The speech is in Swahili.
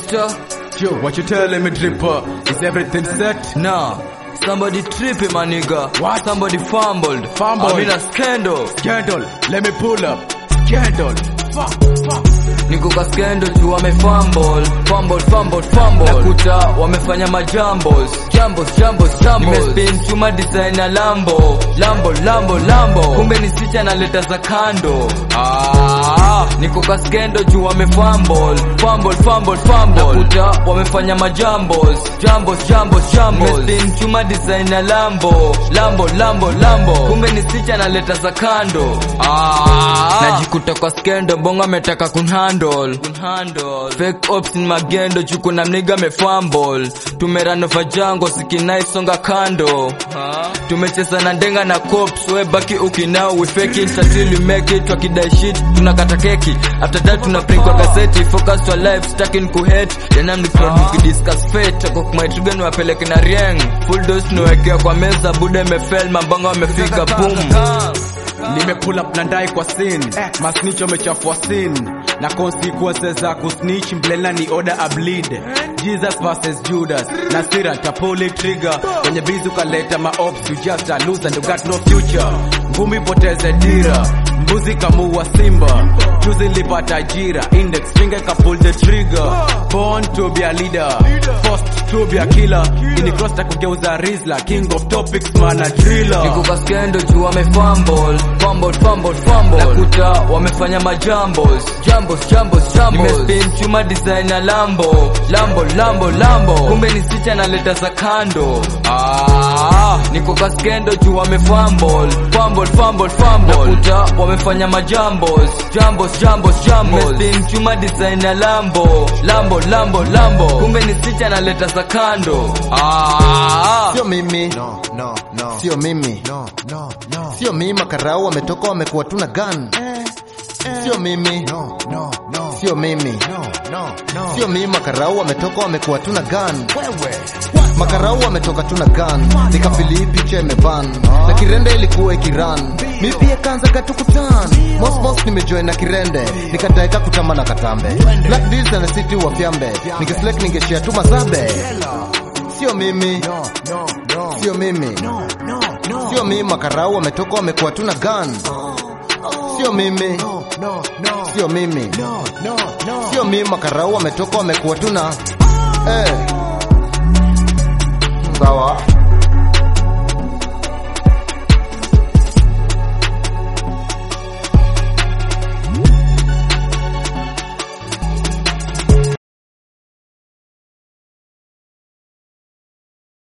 Nakuta Yo, what you telling me, Dripper? Is everything set? Nah, somebody tripping my nigga. What? Somebody fumbled. Fumbled. I'm in a scandal. Scandal, let me pull up. Scandal, fuck, fuck. Niko kwa scandal tu wame fumble. Fumble, fumble, fumble. Nakuta wamefanya majambos. Jambos, jambos, jambos. Nimespin chuma designer Lambo. Lambo, Lambo, Lambo. Kumbe ni sicha na leta za kando. Ah, niko kwa scandal juu wame fumble. Fumble, fumble, fumble. Nakuta wamefanya majambos. Jambos, jambos, jambos. Nimespin chuma designer Lambo. Lambo, Lambo, Lambo. Kumbe ni sicha na leta za kando. Ah, najikuta kwa skendo bongo ametaka kunhandle kunhandle fake ops ni magendo juu kuna mniga mefumble tumeranova jango sikinaisonga kando tumecheza na ndenga na cops we baki ukinao we fake it until we make it wakidai shit tunakata keki after that tuna print kwa gazeti focus to life stacking ku hate then I'm the crowd ukidiscuss fate ako my trigger ni wapeleke na rieng full dose niwekea kwa meza bude imefel mambanga wamefika boom Nime pull up na ndai kwa scene Masnitch wamechafua scene Na consequences za kusnitch Mblela ni order a bleed Jesus versus Judas Na sira tapuli trigger Kwenye bizi ukaleta maops You just a loser and you got no future Ngumi poteze dira Mbuzi kamuua simba Juzi nilipata ajira Index finger ka pull the trigger Born to be a leader Forced to be a killer Ini cross ta kugeuza Rizla King of topics man a driller Niko kwa skendo juu wame fumble Fumble, fumble, fumble Nakuta wamefanya majambos Jambos, jambos, jambos Nimespin chuma designer Lambo Lambo, Lambo, Lambo Kumbe ni sicha na leta za kando Ah, niko kwa skendo juu wame fumble Fumble, fumble, fumble Nakuta wamefanya majambos Jambos, jambos, jambos Nimespin chuma designer Lambo Lambo, Lambo, Lambo Kumbe ni sicha na leta za kando Ah, Sio mimi, No, no, no. sio mimi, No, no, no. sio mimi. Makarau wametoka wamekuwa tuna gun. Sio mimi, No, no, no. sio mimi, No, no, no. sio mimi. Makarau wametoka wamekuwa tuna gun. Wewe. Makarau wametoka tuna gun. Nikafili picha imeban na kirende ilikuwa ikiran. Mi pia kanza katukutan. Mos mos nimejoin na kirende. Nikadaika kutama na katambe. Black deals na city wa fyambe. Ningeselect ningeshare tu mazabe. Sio mimi, No, no, no. sio mimi. No, no, no. Sio mimi makarau wametoka wamekuwa tuna gun. Sio mimi, No, no, no. sio mimi. No, no, no. Sio mimi makarau wametoka wamekuwa tuna eh. Sawa.